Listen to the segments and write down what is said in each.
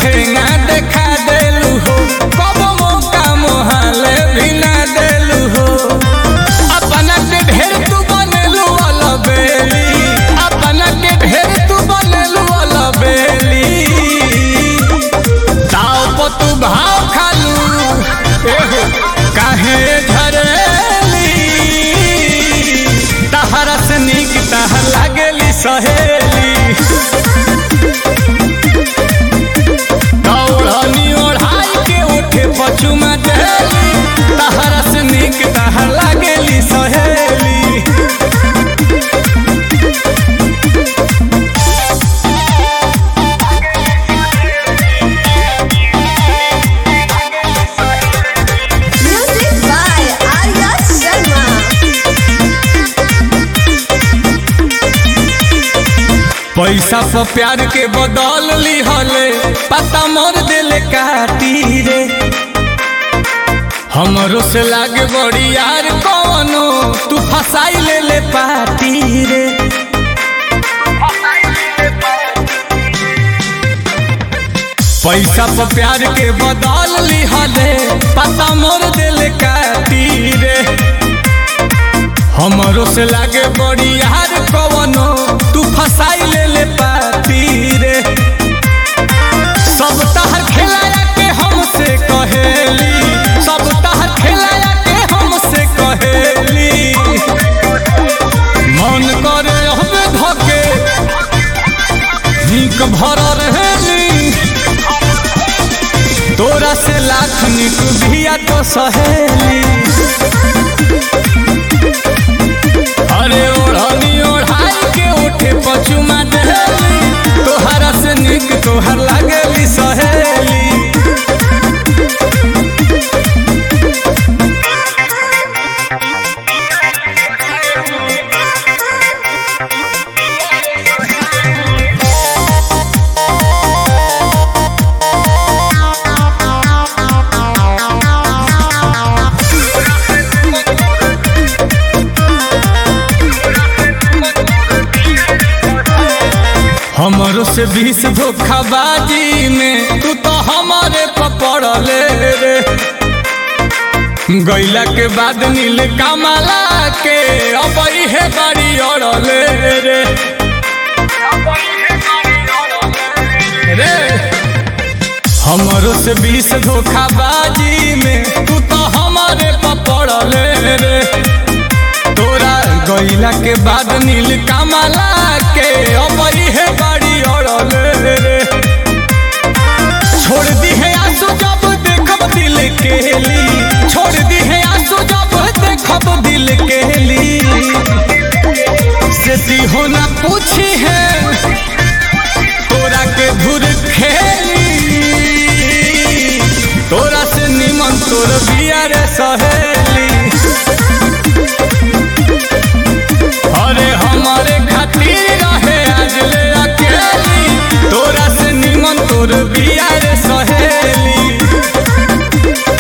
ठेंगा देखा देलू हो कब मौका मोहाले भी ना देलू हो अपना के ढेर तू बनेलू वाला बेली अपना के ढेर तू बनेलू वाला बेली ताव पर तू भाव खालू एहो काहे झरेली तहरा से नीक तहर लागेली सहेली दौड़नी ओढ़ाई के उठे पचुमा देली तहरा से नीक तहर लागेली सहेली Music by Arya Sharma. पैसा पर प्यार के बदल ली हले पता मोर दिल काटी रे हमरो से लागे बड़ी यार कौनो तू फसाई ले ले पाती रे पैसा पर प्यार के बदल ली हले पता मोर दिल काटी रे हमरो से लागे बड़ी यार कवनो तू फसाई ले ले पाती रे सब तहर खेलाया के हमसे कहेली सब तहर खेलाया के हमसे कहेली मन करे हमें धके नीक भर रहेली तोरा से लाख निक भिया तो सहेली अरे ओढ़नी ओढ़ाई के उठे पचुमा देली तोहरा से निक तोहर लागेली सहेली हमरो से बीस धोखाबाजी में तू तो हमारे पपड़ ले रे गैला के बाद नील कमला के अब है बड़ी अड़ले रे रे हमरो से बीस धोखाबाजी में तू तो हमारे पपड़ ले रे तोरा गैला के बाद नील कमला के अबई है गाड़ी अड़ले रे छोड़ दी है आंसू जब देखब दिल के ली छोड़ दी है आंसू जब देखब दिल के ली से हो ना पूछी है तोरा के धुर खेली तोरा से निमन तोर बिया रे सहेली अरे हमारे खातिर रहे आज ले अकेली तोरा से निमन तोर बिया रे सहेली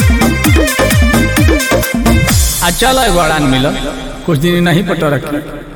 आ चल बड़ान मिल कुछ दिन नहीं पटो रखी